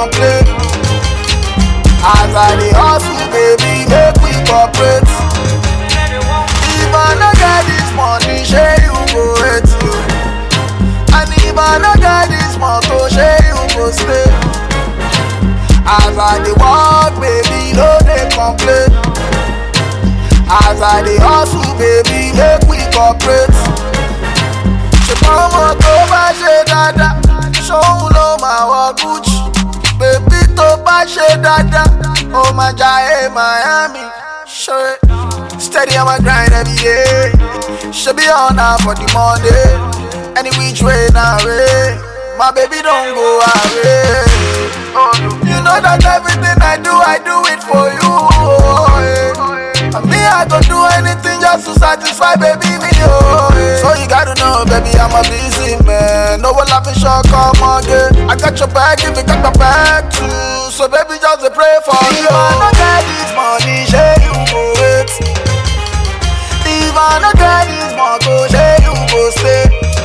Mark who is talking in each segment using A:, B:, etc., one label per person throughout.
A: complain. As I dey hustle, baby, make we cooperate. If I no get this money, shey you go hate you. And if I no get this motor, shey you go stay. As I dey work, baby, no dey complain. As I dey hustle, baby, make we cooperate. ṣùgbọ́n ọmọ tó bá ṣe dáadáa ṣóun ló máa wọ gucci bèbí tó bá ṣe dáadáa ó máa jayé miami ṣe steady on my grind every day ṣe bí ọ̀nà for the monday any which way na way my baby don go away. You know that everything I do, I do it for you. Oh, yeah. And me, I go do anything just to satisfy baby me. Oh, yeah. So you gotta know, baby, I'm a busy man. No one laughing short, come again. I got your back if you got my back too. So baby, just a pray for you. If I no get this money, share you go wait. If I no get this money, share you go stay.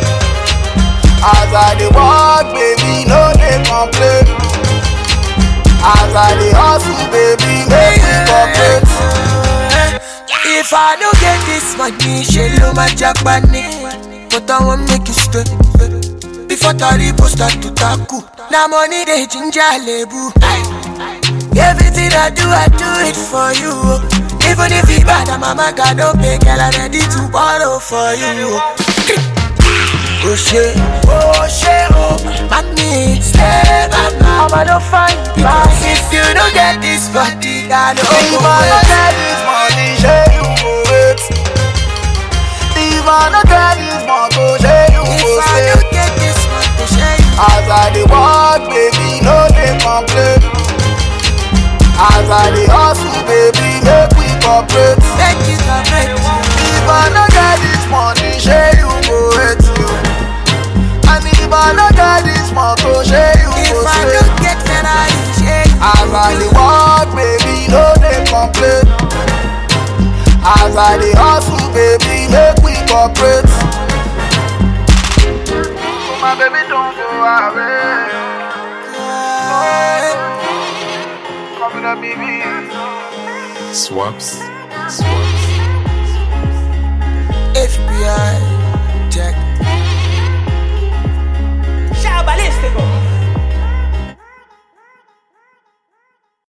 A: As I dey walk, baby, no dey complain. As I dey hustle, baby, make me cooperate.
B: If I don't get this money, she lo my Japanese. But I want make you stay. Before Taribo start to tackle. Now money they ginger lebu. Everything I do, I do it for you. Even if it bad, I'm a man, God don't pay, girl, I'm ready to borrow for you. Oh shit, oh shit, oh Mommy, stay back now Mama don't find Because if you don't get this body, I don't
A: If
B: go
A: I no
B: wait.
A: get this money, shey you go wait. If I no get this motor, shey you
B: If
A: go
B: I
A: stay.
B: don't get this money, share
A: As I dey walk, baby, no dey complain. As I dey hustle, baby, make we cooperate.
B: Make you correct
A: If I no get this money, shey you go hate you. And if I no get this motor, shey you
B: If
A: go
B: I
A: stay.
B: don't get Ferrari, share
A: As I dey walk, baby, no dey complain. As I dey hustle, baby, make we cooperate. So my baby don't go away. Coming up, baby.
C: Swaps. Swaps.